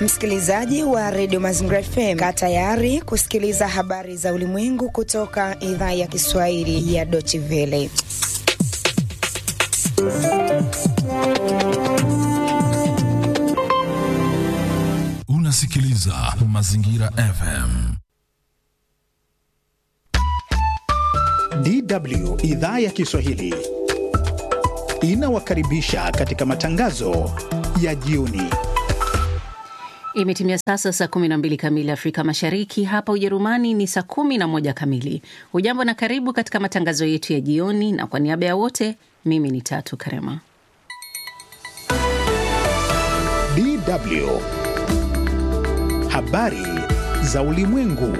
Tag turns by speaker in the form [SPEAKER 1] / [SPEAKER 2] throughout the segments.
[SPEAKER 1] Msikilizaji wa redio Mazingira FM, kaa tayari kusikiliza habari za ulimwengu kutoka idhaa ya Kiswahili ya Deutsche Welle.
[SPEAKER 2] Unasikiliza Mazingira FM.
[SPEAKER 3] DW idhaa ya Kiswahili inawakaribisha katika matangazo ya jioni.
[SPEAKER 4] Imetimia sasa saa 12 kamili Afrika Mashariki, hapa Ujerumani ni saa 11 kamili. Hujambo na karibu katika matangazo yetu ya jioni, na kwa niaba ya wote, mimi ni Tatu Karema.
[SPEAKER 3] DW habari za ulimwengu.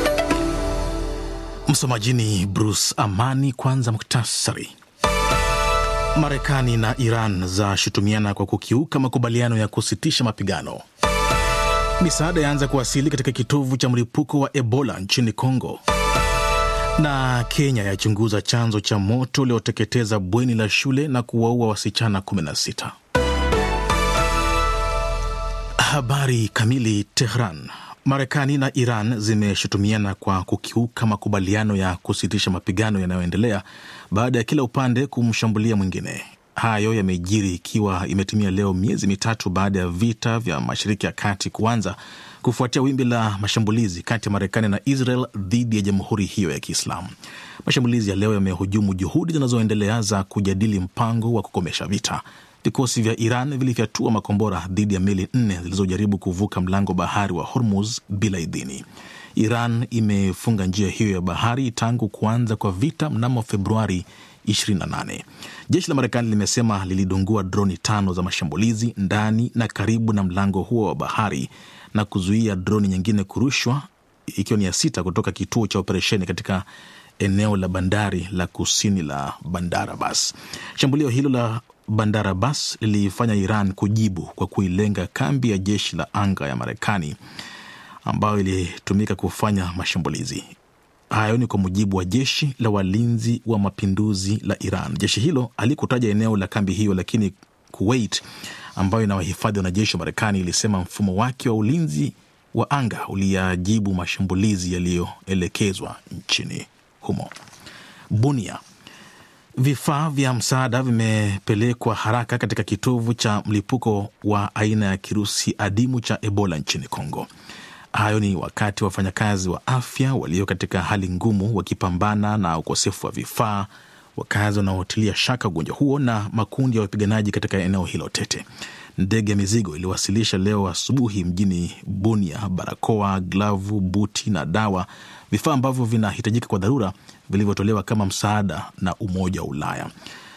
[SPEAKER 5] Msomaji ni Bruce Amani. Kwanza muktasari. Marekani na Iran zashutumiana kwa kukiuka makubaliano ya kusitisha mapigano. Misaada yaanza kuwasili katika kitovu cha mlipuko wa Ebola nchini Kongo, na Kenya yachunguza chanzo cha moto ulioteketeza bweni la shule na kuwaua wasichana 16. Habari kamili. Tehran. Marekani na Iran zimeshutumiana kwa kukiuka makubaliano ya kusitisha mapigano yanayoendelea baada ya kila upande kumshambulia mwingine. Hayo yamejiri ikiwa imetimia leo miezi mitatu baada ya vita vya Mashariki ya Kati kuanza kufuatia wimbi la mashambulizi kati ya Marekani na Israel dhidi ya jamhuri hiyo ya Kiislamu. Mashambulizi ya leo yamehujumu juhudi zinazoendelea za kujadili mpango wa kukomesha vita. Vikosi vya Iran vilifyatua makombora dhidi ya meli nne zilizojaribu kuvuka mlango bahari wa Hormuz bila idhini. Iran imefunga njia hiyo ya bahari tangu kuanza kwa vita mnamo Februari 28. Jeshi la Marekani limesema lilidungua droni tano za mashambulizi ndani na karibu na mlango huo wa bahari na kuzuia droni nyingine kurushwa, ikiwa ni ya sita kutoka kituo cha operesheni katika eneo la bandari la kusini la Bandar Abbas. Shambulio hilo la Bandar Abbas lilifanya Iran kujibu kwa kuilenga kambi ya jeshi la anga ya Marekani ambayo ilitumika kufanya mashambulizi hayo. Ni kwa mujibu wa jeshi la walinzi wa mapinduzi la Iran. Jeshi hilo halikutaja eneo la kambi hiyo, lakini Kuwait ambayo inawahifadhi wanajeshi wa Marekani ilisema mfumo wake wa ulinzi wa anga uliyajibu mashambulizi yaliyoelekezwa nchini humo. Bunia Vifaa vya msaada vimepelekwa haraka katika kitovu cha mlipuko wa aina ya kirusi adimu cha Ebola nchini Kongo. Hayo ni wakati wafanyakazi wa afya walio katika hali ngumu wakipambana na ukosefu wa vifaa, wakazi wanaotilia shaka ugonjwa huo na makundi ya wapiganaji katika eneo hilo tete. Ndege ya mizigo iliwasilisha leo asubuhi mjini Bunia barakoa, glavu, buti na dawa, vifaa ambavyo vinahitajika kwa dharura vilivyotolewa kama msaada na Umoja wa Ulaya.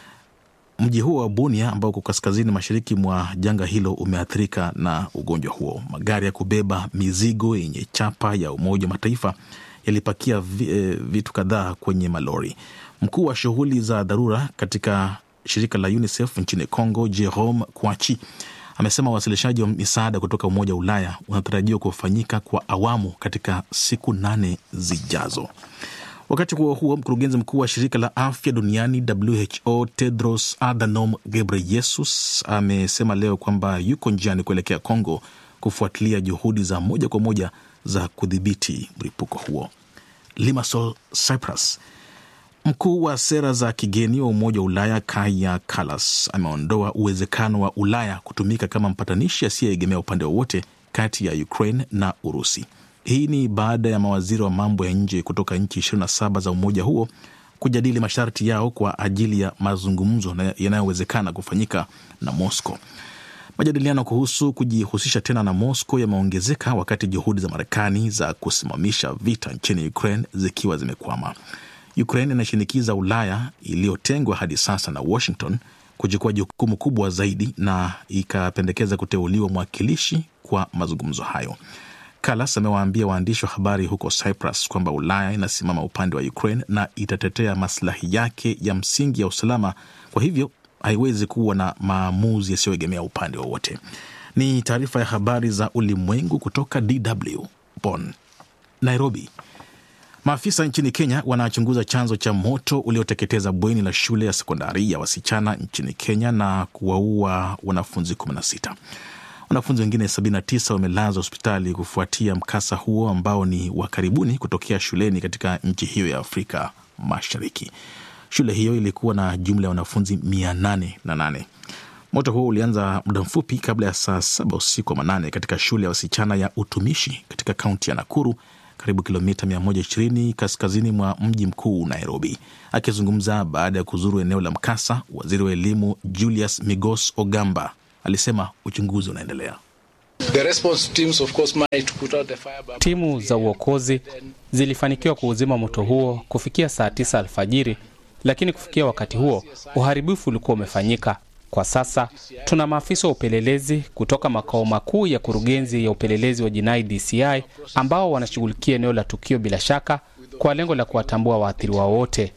[SPEAKER 5] Mji huo wa Bunia ambao uko kaskazini mashariki mwa janga hilo umeathirika na ugonjwa huo. Magari ya kubeba mizigo yenye chapa ya Umoja wa Mataifa yalipakia vitu kadhaa kwenye malori. Mkuu wa shughuli za dharura katika shirika la UNICEF nchini Congo, Jerome Kwachi amesema uwasilishaji wa misaada kutoka Umoja wa Ulaya unatarajiwa kufanyika kwa awamu katika siku nane zijazo. Wakati huo huo, mkurugenzi mkuu wa shirika la afya duniani WHO Tedros Adhanom Ghebreyesus amesema leo kwamba yuko njiani kuelekea Congo kufuatilia juhudi za moja kwa moja za kudhibiti mlipuko huo. Limassol, Cyprus. Mkuu wa sera za kigeni wa Umoja wa Ulaya Kaja Kallas ameondoa uwezekano wa Ulaya kutumika kama mpatanishi asiyeegemea upande wowote kati ya Ukraine na Urusi. Hii ni baada ya mawaziri wa mambo ya nje kutoka nchi 27 za umoja huo kujadili masharti yao kwa ajili ya mazungumzo yanayowezekana kufanyika na Moscow. Majadiliano kuhusu kujihusisha tena na Moscow yameongezeka wakati juhudi za Marekani za kusimamisha vita nchini Ukraine zikiwa zimekwama. Ukraine inashinikiza Ulaya iliyotengwa hadi sasa na Washington kuchukua jukumu kubwa zaidi na ikapendekeza kuteuliwa mwakilishi kwa mazungumzo hayo. Kallas amewaambia waandishi wa habari huko Cyprus kwamba Ulaya inasimama upande wa Ukraine na itatetea maslahi yake ya msingi ya usalama, kwa hivyo haiwezi kuwa na maamuzi yasiyoegemea upande wowote. Ni taarifa ya habari za ulimwengu kutoka DW Bonn. Nairobi. Maafisa nchini Kenya wanachunguza chanzo cha moto ulioteketeza bweni la shule ya sekondari ya wasichana nchini Kenya na kuwaua wanafunzi 16. Wanafunzi wengine 79 wamelazwa hospitali kufuatia mkasa huo ambao ni wa karibuni kutokea shuleni katika nchi hiyo ya Afrika Mashariki. Shule hiyo ilikuwa na jumla ya wanafunzi 808. Moto huo ulianza muda mfupi kabla ya saa saba usiku wa manane katika shule ya wasichana ya utumishi katika kaunti ya Nakuru, karibu kilomita 120 kaskazini mwa mji mkuu Nairobi. Akizungumza baada ya kuzuru eneo la mkasa, waziri wa elimu Julius Migos Ogamba alisema uchunguzi unaendelea.
[SPEAKER 6] Timu za uokozi zilifanikiwa kuuzima moto huo kufikia saa tisa alfajiri, lakini kufikia wakati huo uharibifu ulikuwa umefanyika. Kwa sasa tuna maafisa wa upelelezi kutoka makao makuu ya kurugenzi ya upelelezi wa jinai DCI ambao wanashughulikia eneo la tukio, bila shaka kwa lengo la kuwatambua waathiriwa wote.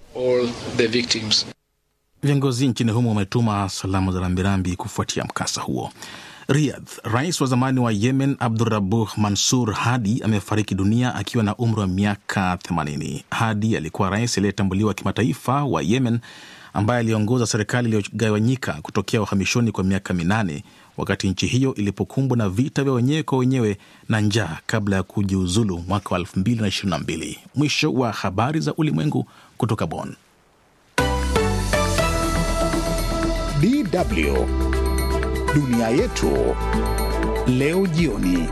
[SPEAKER 5] Viongozi nchini humo wametuma salamu za rambirambi kufuatia mkasa huo. Riyadh, rais wa zamani wa Yemen Abdurabuh Mansur Hadi amefariki dunia akiwa na umri wa miaka 80. Hadi alikuwa rais aliyetambuliwa kimataifa wa Yemen ambaye aliongoza serikali iliyogawanyika kutokea uhamishoni kwa miaka minane wakati nchi hiyo ilipokumbwa na vita vya wenyewe kwa wenyewe na njaa kabla ya kujiuzulu mwaka wa 2022. Mwisho wa habari za ulimwengu kutoka Bonn.
[SPEAKER 3] DW dunia yetu leo jioni.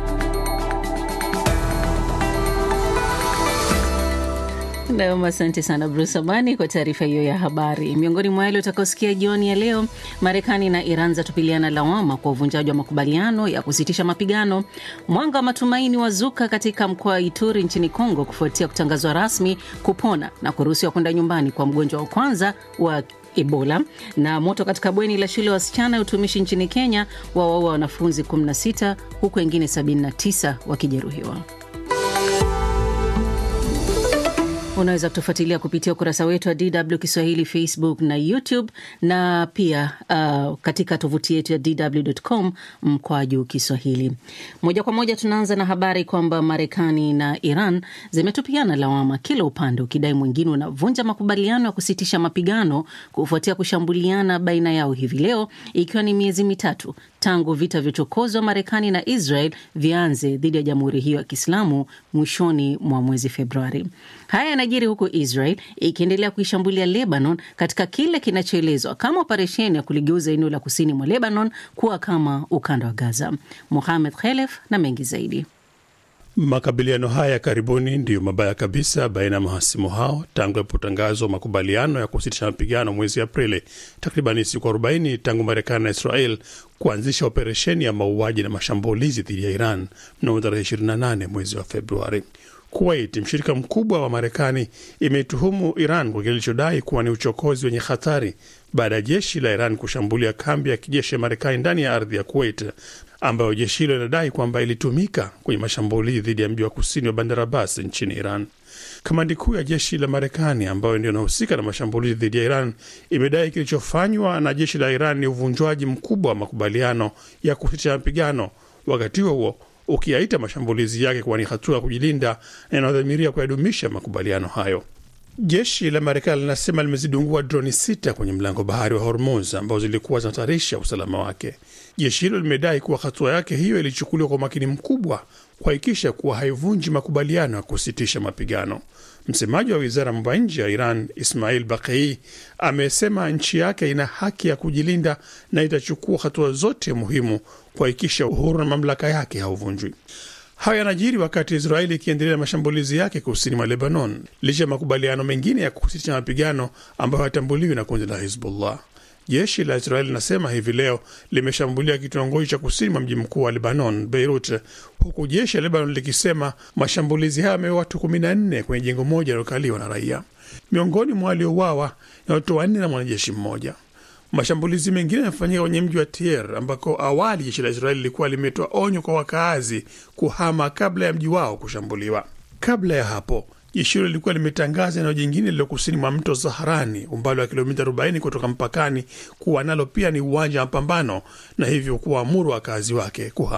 [SPEAKER 4] Nam, asante sana Bruce Amani kwa taarifa hiyo ya habari. Miongoni mwa yale utakaosikia jioni ya leo, Marekani na Iran zatupiliana lawama kwa uvunjaji wa makubaliano ya kusitisha mapigano. Mwanga wa matumaini wazuka katika mkoa wa Ituri nchini Kongo kufuatia kutangazwa rasmi kupona na kuruhusiwa kwenda nyumbani kwa mgonjwa wa kwanza wa Ebola. Na moto katika bweni la shule ya wasichana ya utumishi nchini Kenya wawaua wanafunzi 16 huku wengine 79 wakijeruhiwa. Unaweza kutufuatilia kupitia ukurasa wetu wa DW Kiswahili Facebook na YouTube na pia uh, katika tovuti yetu ya DW.com mkwaju Kiswahili. Moja kwa moja tunaanza na habari kwamba Marekani na Iran zimetupiana lawama, kila upande ukidai mwingine unavunja makubaliano ya kusitisha mapigano kufuatia kushambuliana baina yao hivi leo, ikiwa ni miezi mitatu tangu vita vya uchokozi wa Marekani na Israel vianze dhidi ya jamhuri hiyo ya Kiislamu mwishoni mwa mwezi Februari. Haya yanajiri huku Israel ikiendelea kuishambulia Lebanon katika kile kinachoelezwa kama operesheni ya kuligeuza eneo la kusini mwa Lebanon kuwa kama ukanda wa Gaza. Muhamed Khelef na mengi zaidi.
[SPEAKER 7] Makabiliano haya ya karibuni ndiyo mabaya kabisa baina ya mahasimu hao tangu yalipotangazwa makubaliano ya kusitisha mapigano mwezi Aprili, takribani siku 40 tangu Marekani na Israel kuanzisha operesheni ya mauaji na mashambulizi dhidi ya Iran mnamo tarehe 28 mwezi wa Februari. Kuwait, mshirika mkubwa wa Marekani, imeituhumu Iran kwa kile ilichodai kuwa ni uchokozi wenye hatari baada ya jeshi la Iran kushambulia kambi ya kijeshi ya Marekani ndani ya ardhi ya Kuwait, ambayo jeshi hilo linadai kwamba ilitumika kwenye mashambulizi dhidi ya mji wa kusini wa Bandar Abbas nchini Iran. Kamandi kuu ya jeshi la Marekani ambayo ndio inahusika na mashambulizi dhidi ya Iran imedai kilichofanywa na jeshi la Iran ni uvunjwaji mkubwa wa makubaliano ya kusitisha mapigano, wakati huo huo ukiyaita mashambulizi yake kuwa ni hatua ya kujilinda na inayodhamiria kuyadumisha makubaliano hayo. Jeshi la Marekani linasema limezidungua droni sita kwenye mlango bahari wa Hormuz ambazo zilikuwa zinahatarisha usalama wake. Jeshi hilo limedai kuwa hatua yake hiyo ilichukuliwa kwa umakini mkubwa kuhakikisha kuwa haivunji makubaliano ya kusitisha mapigano. Msemaji wa wizara ya mambo ya nje ya Iran Ismail Bakei amesema nchi yake ina haki ya kujilinda na itachukua hatua zote muhimu kuhakikisha uhuru na mamlaka yake hauvunjwi. Hayo yanajiri wakati Israeli ikiendelea na mashambulizi yake kusini mwa Lebanon licha ya makubaliano mengine ya kusitisha mapigano ambayo hayatambuliwi na kundi la Hizbullah. Jeshi la Israeli linasema hivi leo limeshambulia kitongoji cha kusini mwa mji mkuu wa Lebanon, Beirut, huku jeshi la Lebanon likisema mashambulizi hayo yameua watu kumi na nne kwenye jengo moja lilokaliwa na raia. Miongoni mwa waliouawa ni watoto wanne na mwanajeshi mmoja. Mashambulizi mengine yamefanyika kwenye mji wa Tier ambako awali jeshi la Israeli lilikuwa limetoa onyo kwa wakaazi kuhama kabla ya mji wao kushambuliwa. Kabla ya hapo jeshi hilo lilikuwa limetangaza eneo jingine lililo kusini mwa mto Zaharani, umbali wa kilomita 40 kutoka mpakani, kuwa nalo pia ni uwanja wa mapambano na hivyo kuwaamuru wakazi wake kuhama.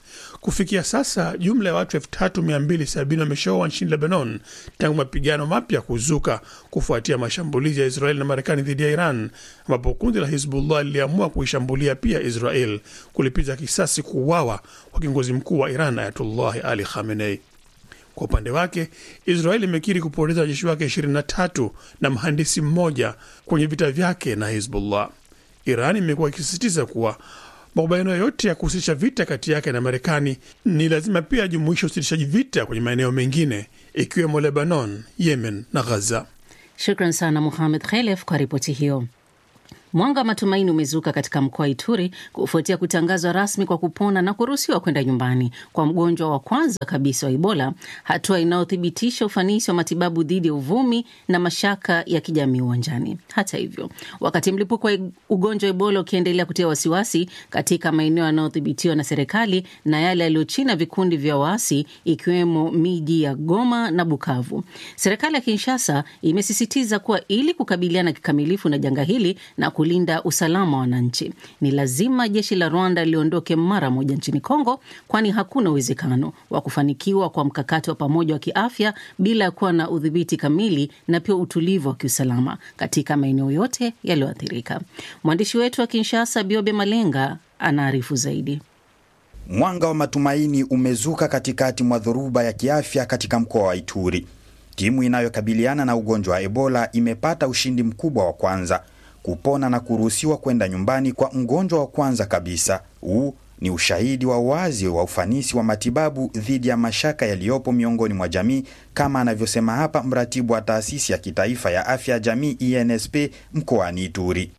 [SPEAKER 7] Kufikia sasa jumla ya watu 3270 wameshaua nchini Lebanon tangu mapigano mapya kuzuka kufuatia mashambulizi ya Israeli na Marekani dhidi ya Iran, ambapo kundi la Hizbullah liliamua kuishambulia pia Israel kulipiza kisasi kuuawa kwa kiongozi mkuu wa Iran Ayatullahi Ali Khamenei. Kwa upande wake Israeli imekiri kupoteza wajeshi wake 23 na mhandisi mmoja kwenye vita vyake na Hizbullah. Iran imekuwa ikisisitiza kuwa makubaliano yote ya kusitisha vita kati yake na Marekani ni lazima pia ajumuishe usitishaji vita kwenye maeneo mengine ikiwemo Lebanon, Yemen na Ghaza.
[SPEAKER 4] Shukran sana Muhamed Khelef kwa ripoti hiyo. Mwanga wa matumaini umezuka katika mkoa wa Ituri kufuatia kutangazwa rasmi kwa kupona na kuruhusiwa kwenda nyumbani kwa mgonjwa wa kwanza kabisa wa Ebola, hatua inayothibitisha ufanisi wa matibabu dhidi ya uvumi na mashaka ya kijamii uwanjani. Hata hivyo, wakati mlipuko wa ugonjwa wa Ebola ukiendelea kutia wasiwasi katika maeneo yanayodhibitiwa na serikali na yale yaliyo chini ya vikundi vya waasi, ikiwemo miji ya Goma na Bukavu, serikali ya Kinshasa imesisitiza kuwa ili kukabiliana kikamilifu na janga hili na kulinda usalama wa wananchi ni lazima jeshi la Rwanda liondoke mara moja nchini Kongo, kwani hakuna uwezekano wa kufanikiwa kwa mkakati wa pamoja wa kiafya bila ya kuwa na udhibiti kamili na pia utulivu wa kiusalama katika maeneo yote yaliyoathirika. Mwandishi wetu wa Kinshasa, Biobe Malenga, anaarifu zaidi.
[SPEAKER 8] Mwanga wa matumaini umezuka katikati mwa dhoruba ya kiafya katika mkoa wa Ituri. Timu inayokabiliana na ugonjwa wa Ebola imepata ushindi mkubwa wa kwanza kupona na kuruhusiwa kwenda nyumbani kwa mgonjwa wa kwanza kabisa. Huu ni ushahidi wa wazi wa ufanisi wa matibabu dhidi ya mashaka yaliyopo miongoni mwa jamii, kama anavyosema hapa mratibu wa taasisi ya kitaifa ya afya ya jamii INSP mkoani Ituri.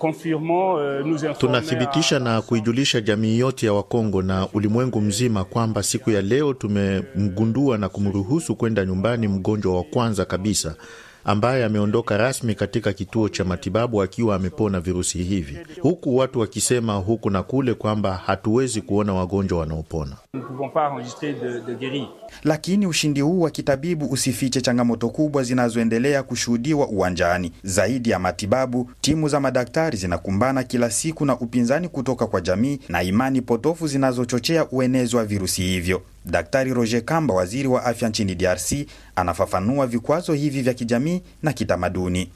[SPEAKER 9] Tunathibitisha na kuijulisha jamii yote ya Wakongo na ulimwengu mzima kwamba siku ya leo tumemgundua na kumruhusu kwenda nyumbani mgonjwa wa kwanza kabisa ambaye ameondoka rasmi katika kituo cha matibabu akiwa amepona virusi hivi, huku watu wakisema huku na kule kwamba hatuwezi kuona wagonjwa wanaopona.
[SPEAKER 8] Lakini ushindi huu wa kitabibu usifiche changamoto kubwa zinazoendelea kushuhudiwa uwanjani. Zaidi ya matibabu, timu za madaktari zinakumbana kila siku na upinzani kutoka kwa jamii na imani potofu zinazochochea uenezi wa virusi hivyo. Daktari Roger Kamba, waziri wa afya nchini DRC, anafafanua vikwazo hivi vya kijamii na kitamaduni.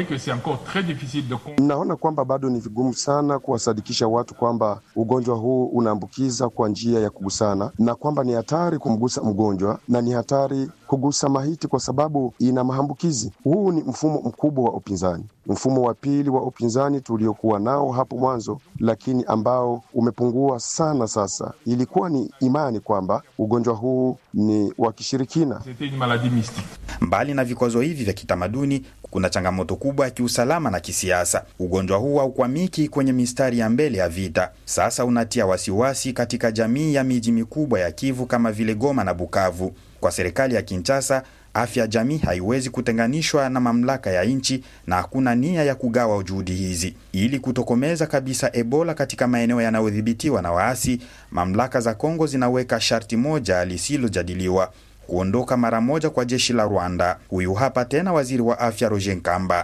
[SPEAKER 10] Mnaona kwamba bado ni vigumu sana kuwasadikisha watu kwamba ugonjwa huu unaambukiza kwa njia ya kugusana na kwamba ni hatari kumgusa mgonjwa na ni hatari kugusa mahiti kwa sababu ina maambukizi. Huu ni mfumo mkubwa wa upinzani, mfumo wa pili wa upinzani tuliokuwa nao hapo mwanzo, lakini ambao umepungua sana sasa. Ilikuwa ni imani kwamba ugonjwa huu ni wa kishirikina.
[SPEAKER 8] Mbali na vikwazo hivi vya kitamaduni, kuna changamoto kubwa ya kiusalama na kisiasa. Ugonjwa huu haukwamiki kwenye mistari ya mbele ya vita, sasa unatia wasiwasi katika jamii ya miji mikubwa ya Kivu kama vile Goma na Bukavu. Kwa serikali ya Kinshasa, afya ya jamii haiwezi kutenganishwa na mamlaka ya nchi na hakuna nia ya kugawa juhudi hizi. Ili kutokomeza kabisa Ebola katika maeneo yanayodhibitiwa na waasi, mamlaka za Kongo zinaweka sharti moja lisilojadiliwa: kuondoka mara moja kwa jeshi la Rwanda. Huyu hapa tena waziri wa afya Roger Nkamba.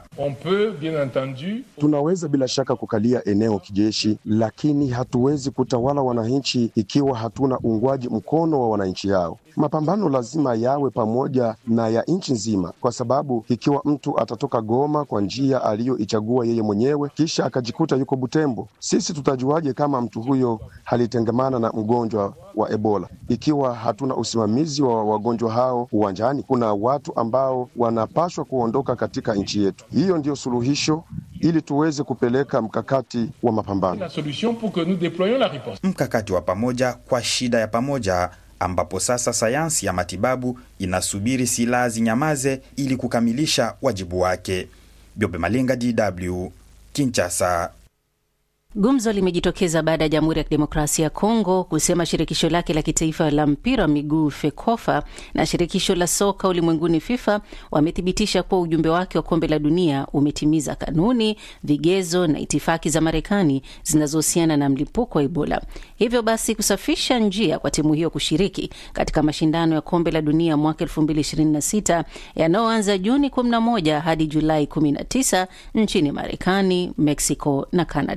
[SPEAKER 10] Tunaweza bila shaka kukalia eneo kijeshi, lakini hatuwezi kutawala wananchi ikiwa hatuna uungwaji mkono wa wananchi hao. Mapambano lazima yawe pamoja na ya nchi nzima, kwa sababu ikiwa mtu atatoka Goma kwa njia aliyoichagua yeye mwenyewe kisha akajikuta yuko Butembo, sisi tutajuaje kama mtu huyo halitengemana na mgonjwa wa Ebola ikiwa hatuna usimamizi wa wagonjwa hao uwanjani? Kuna watu ambao wanapaswa kuondoka katika nchi yetu. Hiyo ndiyo suluhisho ili tuweze kupeleka mkakati wa mapambano,
[SPEAKER 8] mkakati wa pamoja kwa shida ya pamoja ambapo sasa sayansi ya matibabu inasubiri silaha zinyamaze ili kukamilisha wajibu wake. Biobe Malenga, DW, Kinshasa.
[SPEAKER 4] Gumzo limejitokeza baada ya Jamhuri ya Kidemokrasia ya Kongo kusema shirikisho lake la kitaifa la mpira wa miguu FEKOFA na shirikisho la soka ulimwenguni FIFA wamethibitisha kuwa ujumbe wake wa kombe la dunia umetimiza kanuni, vigezo na itifaki za Marekani zinazohusiana na mlipuko wa Ebola, hivyo basi kusafisha njia kwa timu hiyo kushiriki katika mashindano ya kombe la dunia mwaka 2026 yanayoanza Juni 11 hadi Julai 19 nchini Marekani, Mexico na Canada. Hivi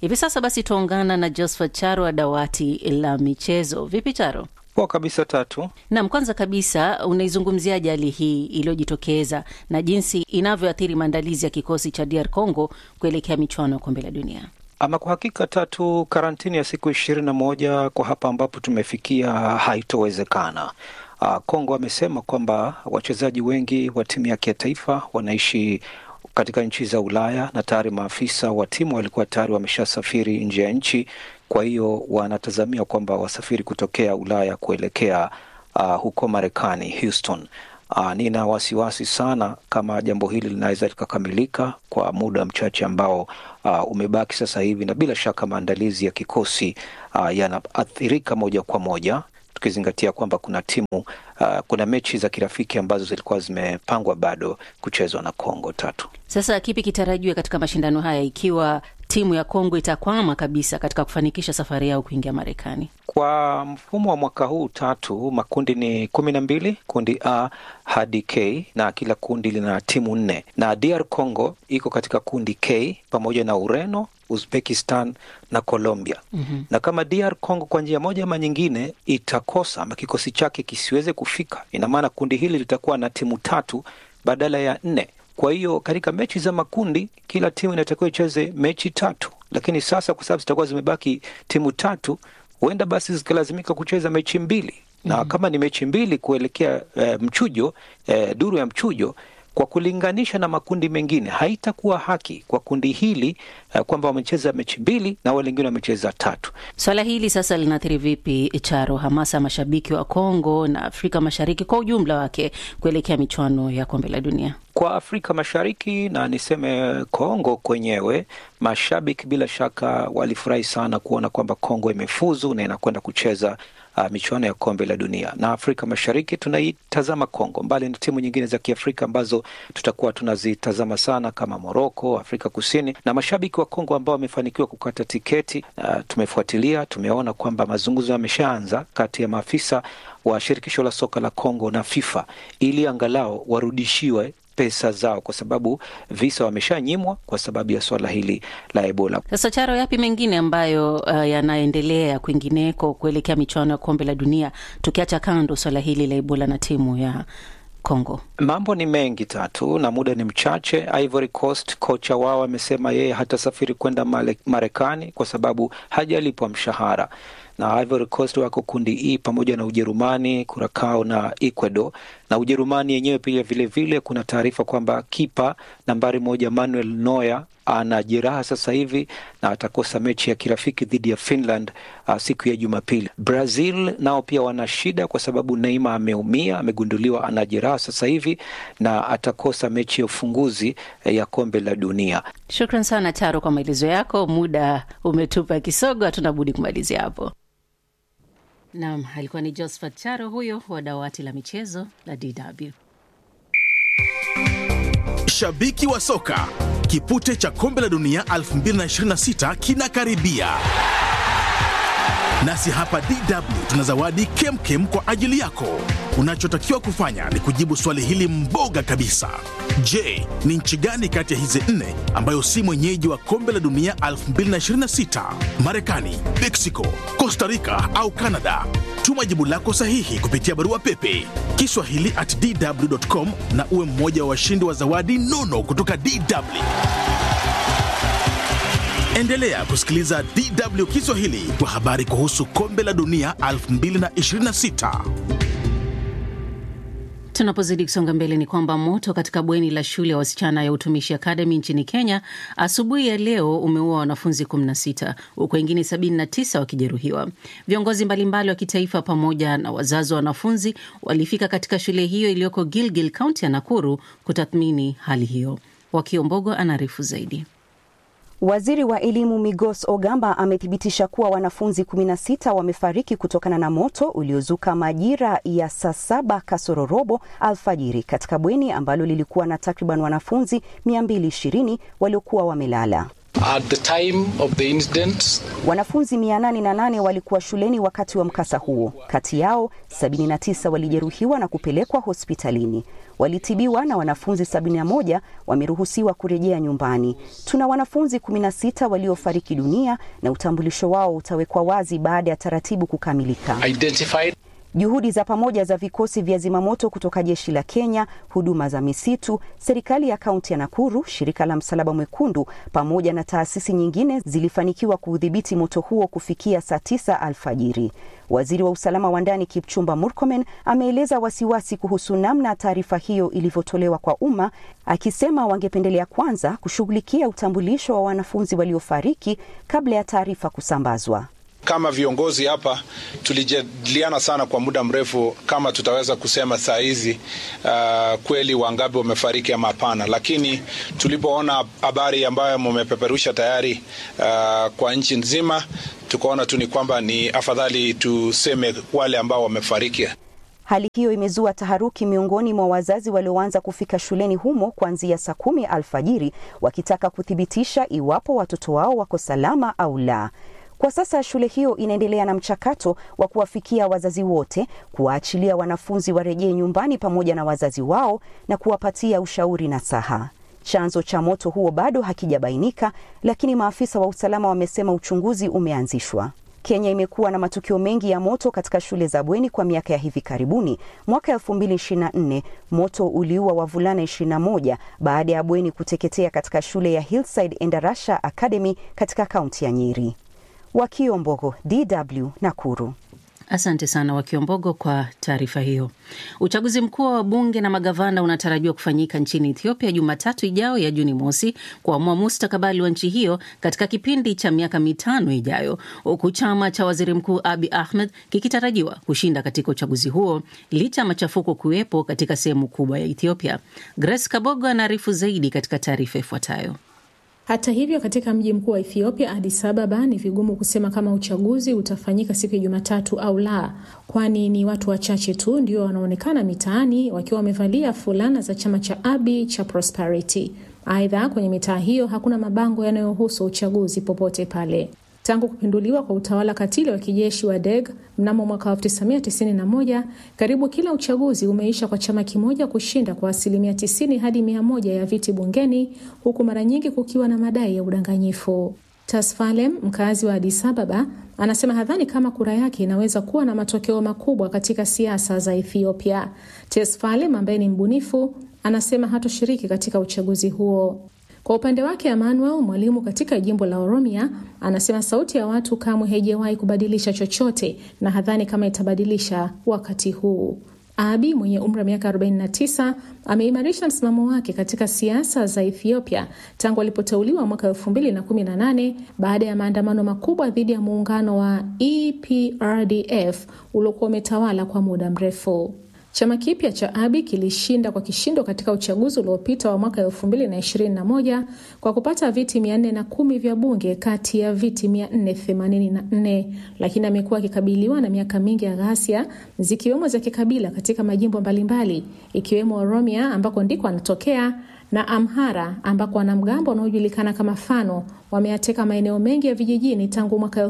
[SPEAKER 4] Hivi sasa basi tuungana na Josephat Charo wa dawati la michezo. Vipi Charo?
[SPEAKER 11] Poa kabisa Tatu.
[SPEAKER 4] Naam, kwanza kabisa unaizungumziaje hali hii iliyojitokeza na jinsi inavyoathiri maandalizi ya kikosi cha DR Congo kuelekea michuano ya kombe la dunia?
[SPEAKER 11] Ama kwa hakika Tatu, karantini ya siku ishirini na moja kwa hapa ambapo tumefikia haitowezekana. Kongo amesema kwamba wachezaji wengi wa timu yake ya taifa wanaishi katika nchi za Ulaya na tayari maafisa wa timu walikuwa tayari wameshasafiri nje ya nchi. Kwa hiyo wanatazamia kwamba wasafiri kutokea Ulaya kuelekea uh, huko Marekani, Houston. Uh, nina wasiwasi sana kama jambo hili linaweza likakamilika kwa muda mchache ambao uh, umebaki sasa hivi, na bila shaka maandalizi ya kikosi uh, yanaathirika moja kwa moja tukizingatia kwamba kuna timu uh, kuna mechi za kirafiki ambazo zilikuwa zimepangwa bado kuchezwa na Kongo tatu.
[SPEAKER 4] Sasa kipi kitarajiwe katika mashindano haya ikiwa timu ya Kongo itakwama kabisa katika kufanikisha safari yao kuingia Marekani?
[SPEAKER 11] Kwa mfumo wa mwaka huu tatu, makundi ni kumi na mbili, kundi A hadi K na kila kundi lina timu nne, na DR Congo iko katika kundi K pamoja na Ureno, Uzbekistan na Colombia. mm-hmm. Na kama DR Congo kwa njia moja ama nyingine itakosa ama kikosi chake kisiweze kufika, ina maana kundi hili litakuwa na timu tatu badala ya nne. Kwa hiyo katika mechi za makundi kila timu inatakiwa icheze mechi tatu, lakini sasa kwa sababu zitakuwa zimebaki timu tatu, huenda basi zikalazimika kucheza mechi mbili na mm -hmm. kama ni mechi mbili kuelekea e, mchujo e, duru ya mchujo kwa kulinganisha na makundi mengine haitakuwa haki kwa kundi hili uh, kwamba wamecheza mechi mbili na wale wengine wamecheza tatu.
[SPEAKER 4] Swala hili sasa linaathiri vipi Charo, hamasa ya mashabiki wa Kongo na Afrika Mashariki kwa ujumla wake kuelekea michuano ya kombe la dunia?
[SPEAKER 11] Kwa Afrika Mashariki na niseme Kongo kwenyewe, mashabiki bila shaka walifurahi sana kuona kwamba Kongo imefuzu na inakwenda kucheza uh, michuano ya kombe la dunia. Na Afrika Mashariki tunaitazama Kongo, mbali na timu nyingine za Kiafrika ambazo tutakuwa tunazitazama sana kama Moroko, Afrika Kusini, na mashabiki wa Kongo ambao wamefanikiwa kukata tiketi. Uh, tumefuatilia, tumeona kwamba mazungumzo yameshaanza kati ya maafisa wa shirikisho la soka la Kongo na FIFA ili angalau warudishiwe pesa zao kwa sababu visa wameshanyimwa kwa sababu ya swala hili la Ebola.
[SPEAKER 4] Sasa Charo, yapi mengine ambayo uh, yanaendelea kwingineko kuelekea michuano ya kombe la dunia, tukiacha kando swala hili la Ebola na timu ya Kongo?
[SPEAKER 11] Mambo ni mengi tatu na muda ni mchache. Ivory Coast, kocha wao amesema yeye hatasafiri kwenda Marekani kwa sababu hajalipwa mshahara na Ivory Coast wako kundi E pamoja na Ujerumani, Curacao na Ecuador. Na Ujerumani yenyewe pia vilevile vile, kuna taarifa kwamba kipa nambari moja Manuel Neuer ana jeraha sasa hivi na atakosa mechi ya kirafiki dhidi ya Finland uh, siku ya Jumapili. Brazil nao pia wana shida kwa sababu Neymar ameumia, amegunduliwa ana jeraha sasa hivi na atakosa mechi ya ufunguzi ya kombe la dunia.
[SPEAKER 4] Shukran sana Charo kwa maelezo yako, muda umetupa kisogo, hatuna budi kumalizia hapo. Naam, alikuwa ni Josephat Charo huyo wa dawati la michezo la DW.
[SPEAKER 5] Shabiki wa soka, kipute cha kombe la dunia 2026 kinakaribia, nasi hapa DW tuna zawadi kemkem kwa ajili yako. Unachotakiwa kufanya ni kujibu swali hili mboga kabisa. Je, ni nchi gani kati ya hizi nne ambayo si mwenyeji wa kombe la dunia 2026? Marekani, Mexico, Costa Rica au Canada? Tuma jibu lako sahihi kupitia barua pepe kiswahili at dw.com na uwe mmoja wa washindi wa zawadi nono kutoka DW. Endelea kusikiliza DW Kiswahili kwa habari kuhusu kombe la dunia 2026.
[SPEAKER 4] Tunapozidi kusonga mbele ni kwamba moto katika bweni la shule ya wasichana ya Utumishi Academy nchini Kenya asubuhi ya leo umeua wanafunzi 16 huku wengine 79 wakijeruhiwa. Viongozi mbalimbali wa kitaifa pamoja na wazazi wa wanafunzi walifika katika shule hiyo iliyoko Gilgil, kaunti ya Nakuru kutathmini hali hiyo. Wakiombogo anaarifu zaidi.
[SPEAKER 12] Waziri wa elimu Migos Ogamba amethibitisha kuwa wanafunzi 16 wamefariki kutokana na moto uliozuka majira ya saa saba kasoro robo alfajiri katika bweni ambalo lilikuwa na takriban wanafunzi 220 waliokuwa wamelala.
[SPEAKER 13] At the time of the incident,
[SPEAKER 12] Wanafunzi 808 walikuwa shuleni wakati wa mkasa huo. Kati yao 79 walijeruhiwa na kupelekwa hospitalini, walitibiwa na wanafunzi 71 wameruhusiwa kurejea nyumbani. Tuna wanafunzi 16 waliofariki dunia na utambulisho wao utawekwa wazi baada ya taratibu kukamilika.
[SPEAKER 13] identified
[SPEAKER 12] Juhudi za pamoja za vikosi vya zimamoto kutoka jeshi la Kenya, huduma za misitu, serikali ya kaunti ya Nakuru, shirika la Msalaba Mwekundu pamoja na taasisi nyingine zilifanikiwa kuudhibiti moto huo kufikia saa tisa alfajiri. Waziri wa usalama wa ndani Kipchumba Murkomen ameeleza wasiwasi kuhusu namna taarifa hiyo ilivyotolewa kwa umma, akisema wangependelea kwanza kushughulikia utambulisho wa wanafunzi waliofariki kabla ya taarifa kusambazwa.
[SPEAKER 14] Kama viongozi hapa tulijadiliana sana kwa muda mrefu kama tutaweza kusema saa hizi uh, kweli wangapi wamefariki ama hapana, lakini tulipoona habari ambayo mumepeperusha tayari uh, kwa nchi nzima, tukaona tu ni kwamba ni afadhali tuseme wale ambao wamefariki.
[SPEAKER 12] Hali hiyo imezua taharuki miongoni mwa wazazi walioanza kufika shuleni humo kuanzia saa kumi alfajiri wakitaka kuthibitisha iwapo watoto wao wako salama au la. Kwa sasa shule hiyo inaendelea na mchakato wa kuwafikia wazazi wote, kuwaachilia wanafunzi warejee nyumbani pamoja na wazazi wao na kuwapatia ushauri na saha. Chanzo cha moto huo bado hakijabainika, lakini maafisa wa usalama wamesema uchunguzi umeanzishwa. Kenya imekuwa na matukio mengi ya moto katika shule za bweni kwa miaka ya hivi karibuni. Mwaka 2024 moto uliua wavulana 21 baada ya bweni kuteketea katika shule ya Hillside Endarasha Academy katika kaunti ya Nyeri. Wakiombogo, DW Nakuru.
[SPEAKER 4] Asante sana Wakiombogo kwa taarifa hiyo. Uchaguzi mkuu wa wabunge na magavana unatarajiwa kufanyika nchini Ethiopia Jumatatu ijao ya Juni mosi kuamua mustakabali wa nchi hiyo katika kipindi cha miaka mitano ijayo, huku chama cha waziri mkuu Abi Ahmed kikitarajiwa kushinda katika uchaguzi huo licha ya machafuko kuwepo katika sehemu kubwa ya Ethiopia. Grace Kabogo anaarifu zaidi katika taarifa ifuatayo.
[SPEAKER 15] Hata hivyo, katika mji mkuu wa Ethiopia, Addis Ababa, ni vigumu kusema kama uchaguzi utafanyika siku ya Jumatatu au la, kwani ni watu wachache tu ndio wanaonekana mitaani wakiwa wamevalia fulana za chama cha Abiy cha Prosperity. Aidha, kwenye mitaa hiyo hakuna mabango yanayohusu uchaguzi popote pale. Tangu kupinduliwa kwa utawala katili wa kijeshi wa Deg mnamo mwaka 1991 karibu kila uchaguzi umeisha kwa chama kimoja kushinda kwa asilimia 90 hadi 100 ya viti bungeni, huku mara nyingi kukiwa na madai ya udanganyifu. Tasfalem, mkazi wa Addis Ababa, anasema hadhani kama kura yake inaweza kuwa na matokeo makubwa katika siasa za Ethiopia. Tesfalem ambaye ni mbunifu anasema hatoshiriki katika uchaguzi huo. Kwa upande wake Emmanuel, mwalimu katika jimbo la Oromia, anasema sauti ya watu kamwe haijawahi kubadilisha chochote na hadhani kama itabadilisha wakati huu. Abi mwenye umri wa miaka 49 ameimarisha msimamo wake katika siasa za Ethiopia tangu alipoteuliwa mwaka 2018 baada ya maandamano makubwa dhidi ya muungano wa EPRDF uliokuwa umetawala kwa muda mrefu. Chama kipya cha Abi kilishinda kwa kishindo katika uchaguzi uliopita wa mwaka 2021 kwa kupata viti 410 vya bunge kati ya viti 484, lakini amekuwa akikabiliwa na miaka mingi ya ghasia zikiwemo za kikabila katika majimbo mbalimbali ikiwemo Oromia ambako ndiko anatokea na Amhara ambako wanamgambo wanaojulikana kama Fano wameateka maeneo mengi ya vijijini tangu mwaka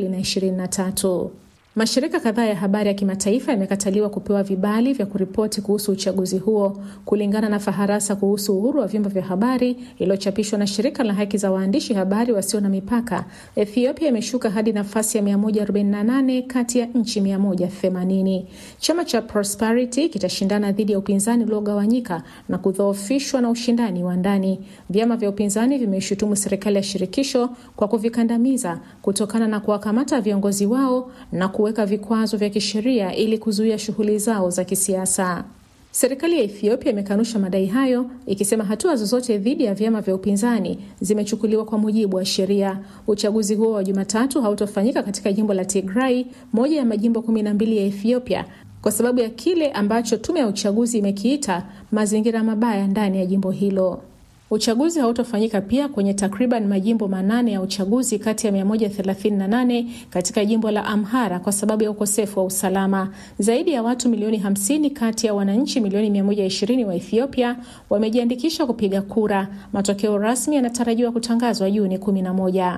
[SPEAKER 15] 2023. Mashirika kadhaa ya habari ya kimataifa yamekataliwa kupewa vibali vya kuripoti kuhusu uchaguzi huo kulingana na faharasa kuhusu uhuru wa vyombo vya habari iliyochapishwa na shirika la haki za waandishi habari wasio na mipaka. Ethiopia imeshuka hadi nafasi ya 148 kati ya nchi 180. Chama cha Prosperity kitashindana dhidi ya upinzani uliogawanyika na kudhoofishwa na ushindani wa ndani. Vyama vya upinzani vimeishutumu serikali ya shirikisho kwa kuvikandamiza kutokana na kuwakamata viongozi wao na kuweka vikwazo vya kisheria ili kuzuia shughuli zao za kisiasa. Serikali ya Ethiopia imekanusha madai hayo ikisema hatua zozote dhidi ya vyama vya upinzani zimechukuliwa kwa mujibu wa sheria. Uchaguzi huo wa Jumatatu hautofanyika katika jimbo la Tigray, moja ya majimbo kumi na mbili ya Ethiopia, kwa sababu ya kile ambacho tume ya uchaguzi imekiita mazingira mabaya ndani ya jimbo hilo. Uchaguzi hautofanyika pia kwenye takriban majimbo manane ya uchaguzi kati ya 138 katika jimbo la Amhara kwa sababu ya ukosefu wa usalama. Zaidi ya watu milioni 50 kati ya wananchi milioni 120 wa Ethiopia wamejiandikisha kupiga kura. Matokeo rasmi yanatarajiwa kutangazwa Juni 11.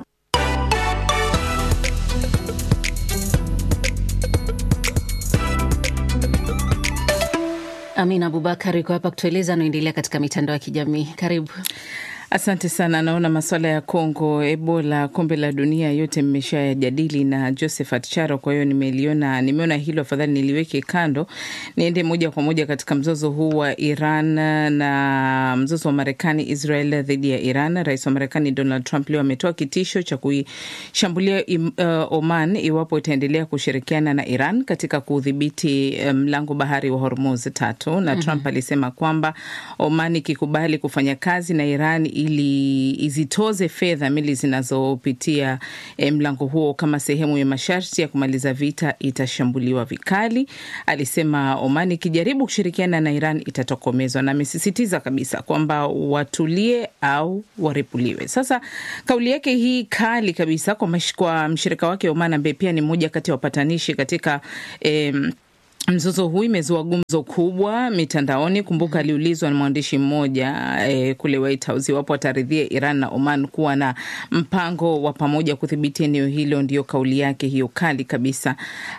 [SPEAKER 4] Amina Abubakar iko hapa kutueleza anaendelea katika mitandao ya kijamii. Karibu.
[SPEAKER 16] Asante sana. Naona masuala ya Kongo, Ebola, kombe la dunia yote mmeshayajadili na Josephat Charo, kwa hiyo nimeliona, nimeona hilo afadhali niliweke kando, niende moja kwa moja katika mzozo huu wa Iran na mzozo wa Marekani Israel dhidi ya Iran. Rais wa Marekani Donald Trump leo ametoa kitisho cha kuishambulia uh, Oman iwapo itaendelea kushirikiana na Iran katika kudhibiti mlango um, bahari wa Hormuz tatu na mm -hmm. Trump alisema kwamba Oman ikikubali kufanya kazi na Iran ili izitoze fedha meli zinazopitia mlango huo kama sehemu ya masharti ya kumaliza vita itashambuliwa vikali. Alisema Oman ikijaribu kushirikiana na Iran itatokomezwa, na amesisitiza kabisa kwamba watulie au waripuliwe. Sasa kauli yake hii kali kabisa kwa, kwa mshirika wake Oman ambaye pia ni mmoja kati ya wapatanishi katika em, Mzozo huu imezua gumzo kubwa mitandaoni. Kumbuka aliulizwa na mwandishi mmoja eh, kule White House iwapo ataridhia Iran na Oman kuwa na mpango wa pamoja kudhibiti eneo hilo. Ndio kauli yake hiyo kali kabisa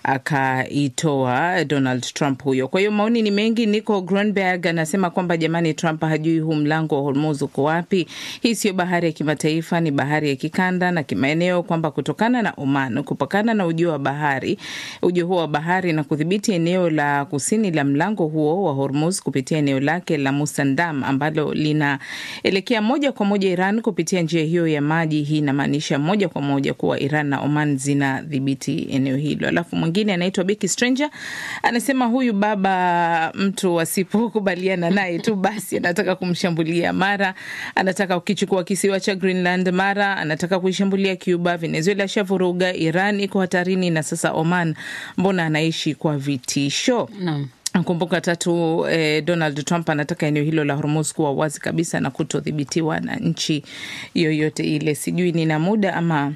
[SPEAKER 16] akaitoa Donald Trump huyo. Kwa hiyo maoni ni mengi. Nico Grunberg anasema kwamba jamani, Trump hajui huu mlango wa Hormuz uko wapi. Hii sio bahari ya kimataifa, ni bahari ya kikanda na kimaeneo, kwamba kutokana na Oman kupakana na ujio wa bahari ujio huo wa bahari na kudhibiti eneo la kusini la mlango huo wa Hormuz kupitia eneo lake la Musandam ambalo linaelekea moja kwa moja Iran kupitia njia hiyo ya maji. Hii inamaanisha moja kwa moja kuwa Iran na Oman zinadhibiti eneo hilo. Alafu mwingine anaitwa Becky Stranger anasema huyu baba, mtu asipokubaliana naye tu basi anataka kumshambulia, mara anataka kukichukua kisiwa cha Greenland, mara anataka kuishambulia Cuba. Venezuela shavuruga, Iran iko hatarini, na sasa Oman mbona anaishi kwa vitisho?
[SPEAKER 4] Naam.
[SPEAKER 16] Kumbuka tatu eh, Donald Trump anataka eneo hilo la Hormuz kuwa wazi kabisa na kutodhibitiwa na nchi yoyote ile. Sijui nina muda ama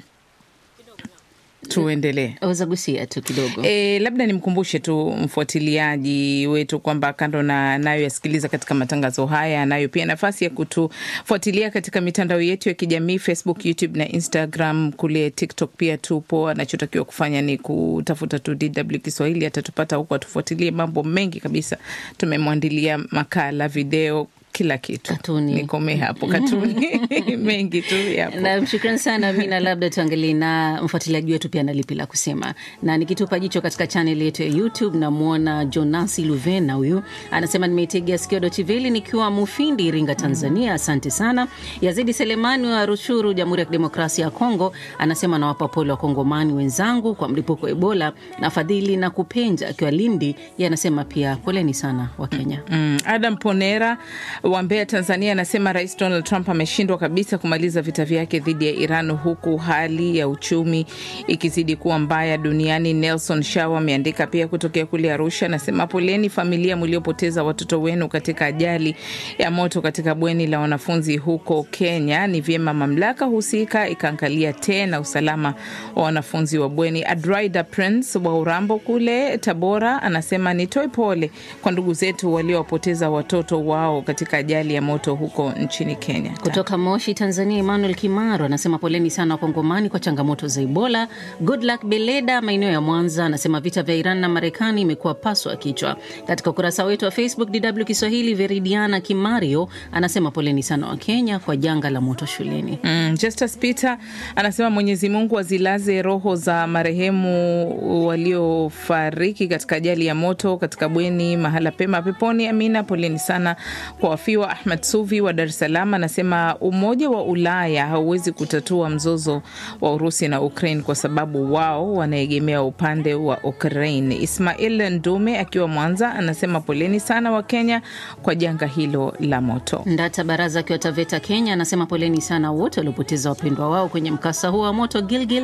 [SPEAKER 16] tuendelee
[SPEAKER 4] aweza gusia tu kidogo
[SPEAKER 16] e, labda nimkumbushe tu mfuatiliaji wetu kwamba kando na anayoyasikiliza katika matangazo haya, anayo pia nafasi ya kutufuatilia katika mitandao yetu ya kijamii Facebook, YouTube na Instagram. Kule TikTok pia tupo. Anachotakiwa kufanya ni kutafuta tu DW Kiswahili, atatupata huko, atufuatilie mambo mengi kabisa. Tumemwandilia makala, video kila kitu
[SPEAKER 4] katuni.
[SPEAKER 16] Nikomee hapo, katuni mengi tu yapo.
[SPEAKER 4] Na shukrani sana Mina, labda tuangalie na mfuatiliaji wetu pia na lipi la kusema, na nikitupa jicho katika chaneli yetu ya YouTube namwona Jonasi Luvena, huyu anasema nimeitegea sikio Dochiveli nikiwa Mufindi, Iringa, Tanzania. Asante sana. Yazidi Selemani wa Rushuru, Jamhuri ya Kidemokrasia ya Kongo, anasema nawapa pole Wakongomani wenzangu kwa mlipuko wa Ebola. Na Fadhili na Kupenja akiwa Lindi, ye anasema pia poleni sana wa Kenya.
[SPEAKER 16] Mm, Adam Ponera wa Mbeya, Tanzania anasema Rais Donald Trump ameshindwa kabisa kumaliza vita vyake dhidi ya Iran huku hali ya uchumi ikizidi kuwa mbaya duniani. Nelson Shaw ameandika pia kutokea kule Arusha, anasema poleni familia mliopoteza watoto wenu katika ajali ya moto katika bweni la wanafunzi huko Kenya. Ni vyema mamlaka husika ikaangalia tena usalama wa wanafunzi wa bweni. Adraida Prince wa Urambo kule Tabora anasema nitoe pole kwa ndugu zetu waliowapoteza watoto wao katika ajali ya moto huko nchini Kenya.
[SPEAKER 4] Kutoka Moshi, Tanzania, Emmanuel Kimaro anasema poleni sana Wakongomani kwa changamoto za Ebola. Goodluck Beleda maeneo ya Mwanza anasema vita vya Iran na Marekani imekuwa paswa kichwa. Katika ukurasa wetu wa Facebook DW Kiswahili, Veridiana Kimario anasema poleni sana Wakenya kwa janga la moto shuleni.
[SPEAKER 16] Mm, Justus Peter anasema Mwenyezi Mungu azilaze roho za marehemu waliofariki katika ajali ya moto katika bweni mahala pema peponi. Amina, poleni sana kwa wafiwa. Ahmad Suvi wa Dar es Salaam anasema Umoja wa Ulaya hauwezi kutatua mzozo wa Urusi na Ukraine kwa sababu wao wanaegemea upande wa Ukraine. Ismail Ndume akiwa Mwanza anasema poleni sana wa Kenya kwa janga hilo la moto.
[SPEAKER 4] Ndata Baraza akiwa Taveta, Kenya anasema poleni sana wote waliopoteza wapendwa wao kwenye mkasa huo wa moto Gilgil.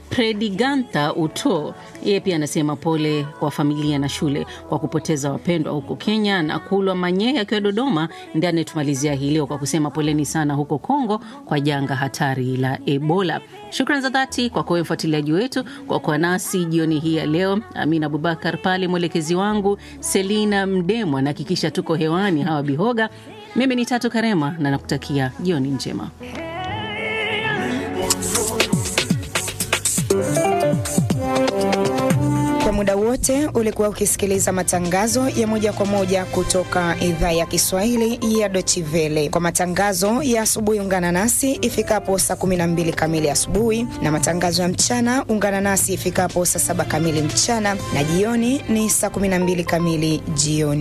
[SPEAKER 4] Prediganta Uto yeye pia anasema pole kwa familia na shule kwa kupoteza wapendwa huko Kenya. Na Kulwa Manyee akiwa Dodoma, ndiye anayetumalizia hii leo kwa kusema poleni sana huko Kongo kwa janga hatari la Ebola. Shukran za dhati kwa kuwa mfuatiliaji wetu kwa kuwa nasi jioni hii ya leo. Amin Abubakar pale mwelekezi wangu, Selina Mdemwa nahakikisha tuko hewani, hawa Bihoga. Mimi ni Tatu Karema na nakutakia jioni njema.
[SPEAKER 1] Kwa muda wote ulikuwa ukisikiliza matangazo ya moja kwa moja kutoka idhaa ya Kiswahili ya Dochivele. Kwa matangazo ya asubuhi, ungana nasi ifikapo saa 12 kamili asubuhi, na matangazo ya mchana ungana nasi ifikapo saa saba kamili mchana, na jioni ni saa 12 kamili jioni.